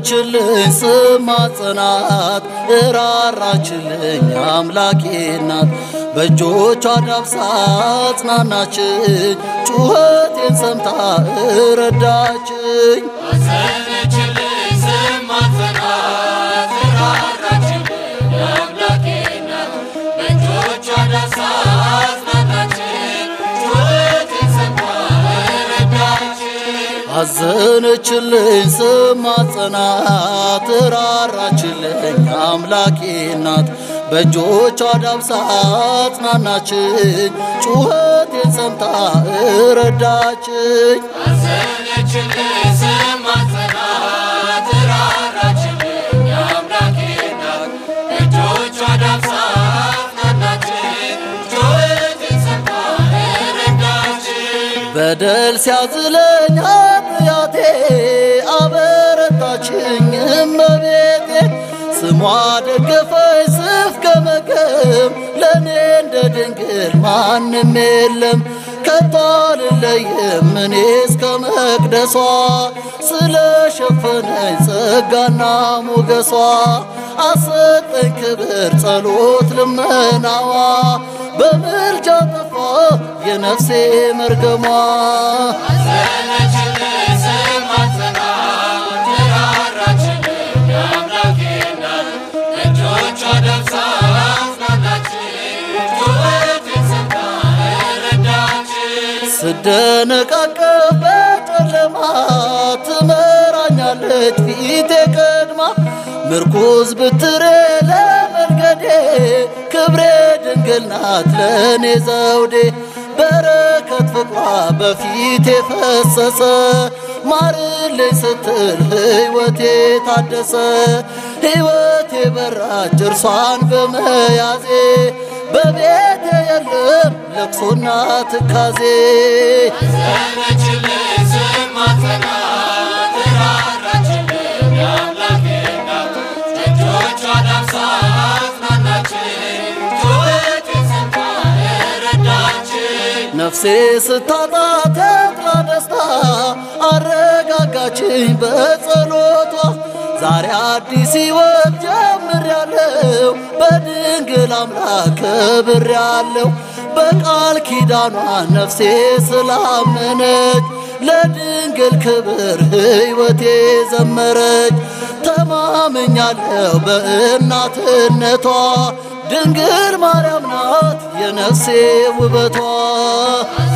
አዘነችልኝ ስማጸናት እራራችልኝ አምላኬ ናት በእጆቿ ዳብሳ አጽናናችኝ ጩኸቴን ሰምታ እረዳችኝ አዘነችልኝ ስማጸናት ራራችልኝ የአምላኬ ናት በእጆቿ ዳሳ አጽናናችኝ ጩኸቴን ሰምታ ረዳችኝ አዘነችልኝ ስማጸናት እራራችልኝ አምላኬ ናት በእጆቿ ዳብሳ አጽናናችኝ ጩኸቴን ሰምታ እረዳችኝ አዘነችልኝ ስማጸናት ራራችልኝ የአምላኬ ናት በእጆቿ ዳሳ አጽናናችኝ ጩኸቴን ሰምታ ረዳችኝ በደል ሲያዝለኝ ኃጢአቴ አበረታችኝ እመቤቴ ስሟ ደገፈኝ ስፍገመገም ለእኔ እንደ ድንግል ማንም የለም ከቶ አልለይም እኔ እስከ መቅደሷ ስለሸፈነኝ ጸጋና ሞገሷ አሰጠኝ ክብር ጸሎት ልመናዋ በምልጃ ጠፋ የነፍሴ መርገሟ አዘነችልኝ ስማጸናት ራራችልኝ የአምላኬ ናት በእጆቿ ዳብሳ አጽናናችኝ ጩኸቴን ሰምታ ረዳችኝ ስደነቃቀፍ በጨለማ ትመራኛለች ፊቴ ቀድማ ምርኩዝ ብትሬ ለመንገዴ ክብሬ ድንግል ናት ለእኔ ዘውዴ በረከት ፍቅሯ በፊቴ ፈሰሰ ማርልኝ ስትል ሕይወቴ ታደሰ ሕይወቴ በራች እርሷን በመያዜ በቤቴ የለም ለቅሶና ትካዜ አዘነችልኝ ስማጸናት ራራችልኝ የአምላኬ ናት በእጆቿ ዳብሳ አጽናናችኝ ጩኸቴን ሰምታ ረዳችኝ ነፍሴ ስታጣ ተድላ ደስታ አረጋጋችኝ በጸሎቷ ዛሬ አዲስ ሕይወት ጀምሬያለሁ በድንግል አምላክ ከብሬያለሁ በቃል ኪዳኗ ነፍሴ ስላመነች ለድንግል ክብር ሕይወቴ ዘመረች ተማምኛለሁ በእናትነቷ ድንግል ማርያም ናት የነፍሴ ውበቷ